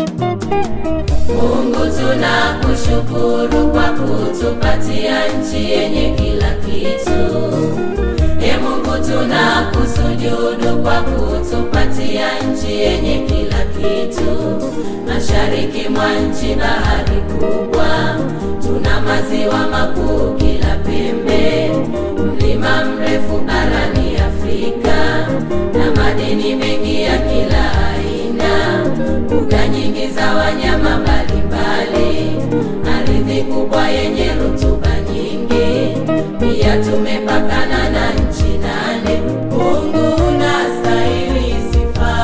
Mungu tunakushukuru kwa kutupatia nchi yenye kila kitu. E Mungu tunakusujudu kwa kutupatia nchi yenye kila kitu. Mashariki mwa nchi bahari kubwa, tuna maziwa makuu kila pembe, mlima mrefu barani Afrika na madini mengi ya kila aina, mbuga nyingi za wanyama mbalimbali, ardhi kubwa yenye rutuba nyingi, pia tumepakana na nchi nane. Mungu unastahili sifa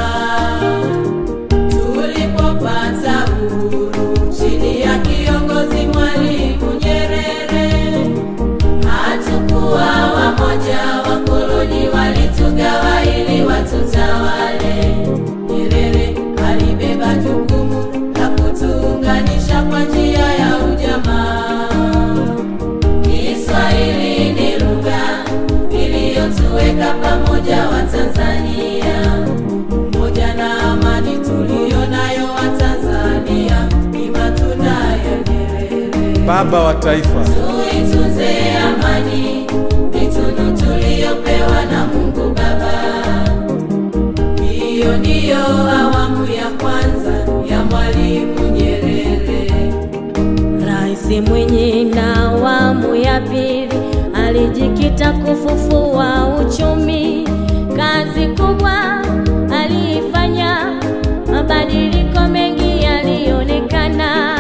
tulipopata uhuru chini ya kiongozi Mwalimu Nyerere, hatukuwa wamoja, wakoloni walitugawa ili watutawale. Nyerere alibeba jukumu la kutuunganisha kwa njia ya ujamaa. Kiswahili ni lugha iliyotuweka pamoja Watanzania, umoja na amani tuliyo nayo Watanzania ni matunda ya Nyerere. Baba wa taifa, Tuitunze amani, ni tunu tuliyopewa na Mungu Baba. Hiyo ndiyo awamu ya kwanza ya Mwalimu Nyerere. Rais Mwinyi na awamu ya pili alijikita kufufua uchumi. Kazi kubwa aliifanya, mabadiliko mengi yalionekana.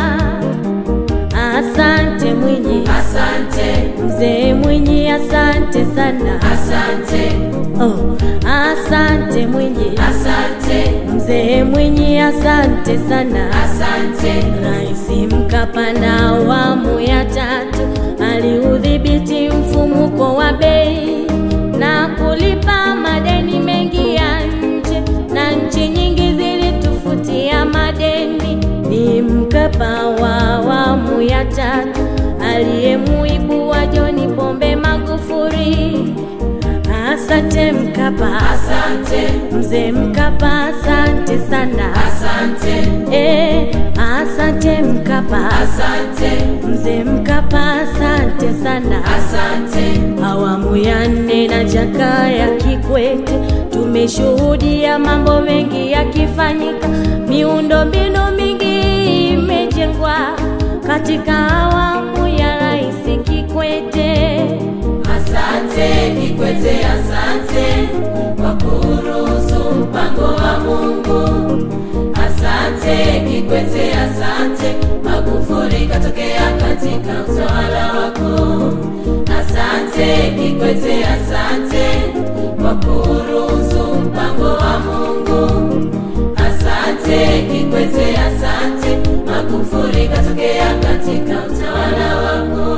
Asante Mwinyi, Asante, mzee Mwinyi, asante sana. asante, Oh, asante Mwinyi, asante, mzee Mwinyi, asante sana. asante, Rais Mkapa na awamu ya tatu aliudhibiti mfumuko wa bei na kulipa madeni mengi ya nje, na nchi nyingi zilitufutia madeni. Ni Mkapa wa awamu ya tatu aliyemuibua John Pombe Magufuli. Asante Mkapa, asante, mzee Mkapa, asante sana. asante, Eh, asante Mkapa, asante, mzee Mkapa, asante sana. asante, Awamu ya nne na Jakaya Kikwete tumeshuhudia mambo mengi yakifanyika, miundombinu mingi imejengwa katika awamu ya Rais Kikwete. asante Kikwete, asante kwa kuruhusu mpango wa Mungu. Asante Kikwete, asante Magufuli katokea katika utawala wako. Asante Kikwete, asante kwa kuruhusu mpango wa Mungu. Asante Kikwete, asante Magufuli katokea katika utawala wako.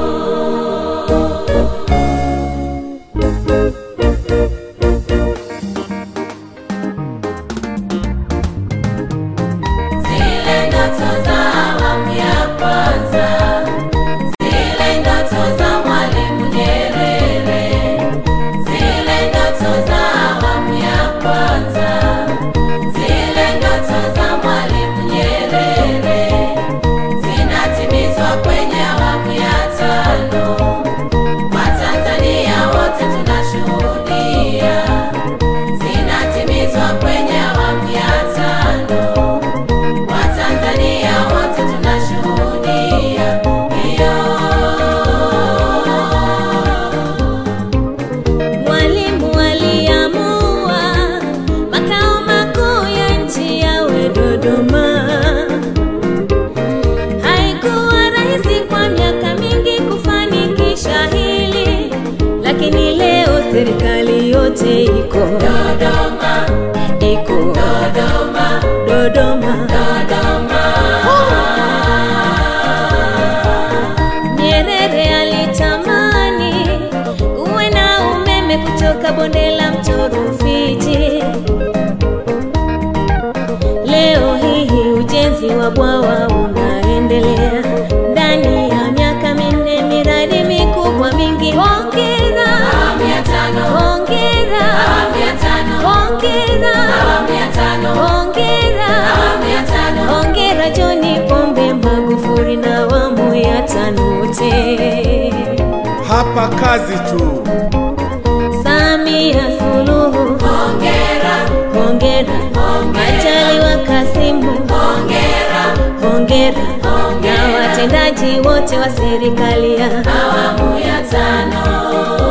Zile ndoto za awamu ya kwanza, zile ndoto za Mwalimu Nyerere, zile ndoto za awamu ya kwanza, zile ndoto za Mwalimu Nyerere zinatimizwa kwenye awamu ya tano. Watanzania wote tunashuhudia zinatimizwa kwenye awamu ya tano. Watanzania wote tunashuhudia hiyo. Mwalimu aliamua makao makuu ya nchi yawe Dodoma. Haikuwa rahisi kwa miaka mingi kufanikisha hili, lakini leo serikali yote iko Dodoma, iko Dodoma, Dodoma. Dodoma. Nyerere alitamani kuwe na umeme kutoka bonde la mto Rufiji. Leo hii ujenzi wa bwawa unaendelea ndani ya miaka minne, miradi mikubwa mingi. Hongera, Awamu ya tano, hongera, awamu ya tano, hongera, awamu ya tano, hongera, awamu ya tano, hongera Chapa kazi tu. Samia Suluhu, hongera, hongera. Majaliwa Kasimu, hongera, hongera. Na watendaji wote wa serikali ya awamu ya tano.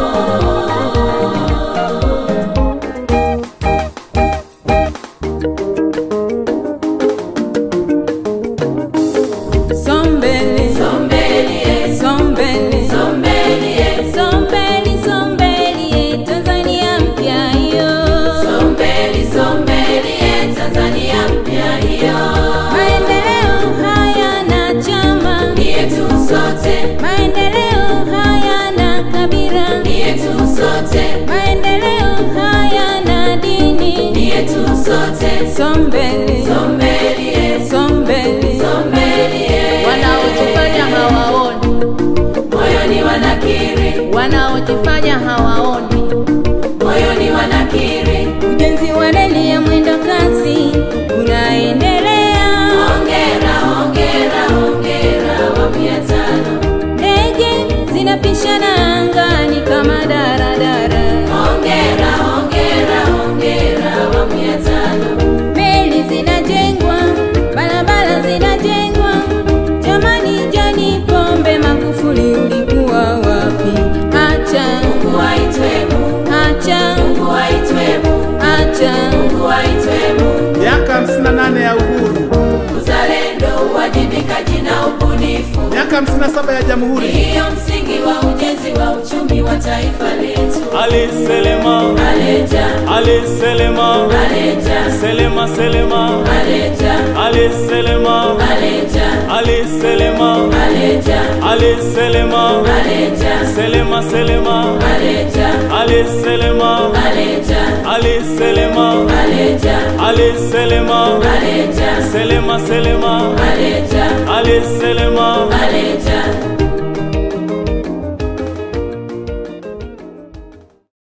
Sombele, Sombeli, eh, sombele, sombeli, eh, sombeli, sombeli, Tanzania mpya hiyo. sombeli, sombeli, eh, Tanzania mpya hiyo. Maendeleo hayana chama, Ni yetu sote, maendeleo hayana kabila, ni yetu sote, maendeleo hayana dini. ni yetu sote. Sombele, Sombeli, eh, sombele, sombeli, eh, wanaojifanya hawaoni, moyoni wanakiri, wanaojifanya hawaoni. moyoni wanakiri. Ujenzi wa reli ya mwendo kasi unaendelea, Hongera, hongera, hongera, awamu ya tano. ndege zinapishana angani kama daradara, Hongera, hongera, hongera, awamu ya tano. meli zinajengwa, barabara zinajengwa. Jamani, Jani Pombe Magufuli, ulikuwa wapi? Acha, Mungu aitwe Mungu, acha, Mungu aitwe Mungu, acha. Mungu aitwe Mungu. Miaka 58 ya uhuru, Uzalendo, uwajibikaji na ubunifu miaka 57 ya jamhuri. ndiyo msingi wa ujenzi wa uchumi wa taifa letu. Ali Selema, Aleja, Ali Selema, aleja, Selema Selema, aleja, Ali Selema, aleja, Ali Selema, aleja, Ali Selema, aleja, Selema Selema, aleja, Ali Selema, aleja, Ali Selema, aleja, Ali Selema, aleja, Selema Selema, aleja, Ali Selema, aleja,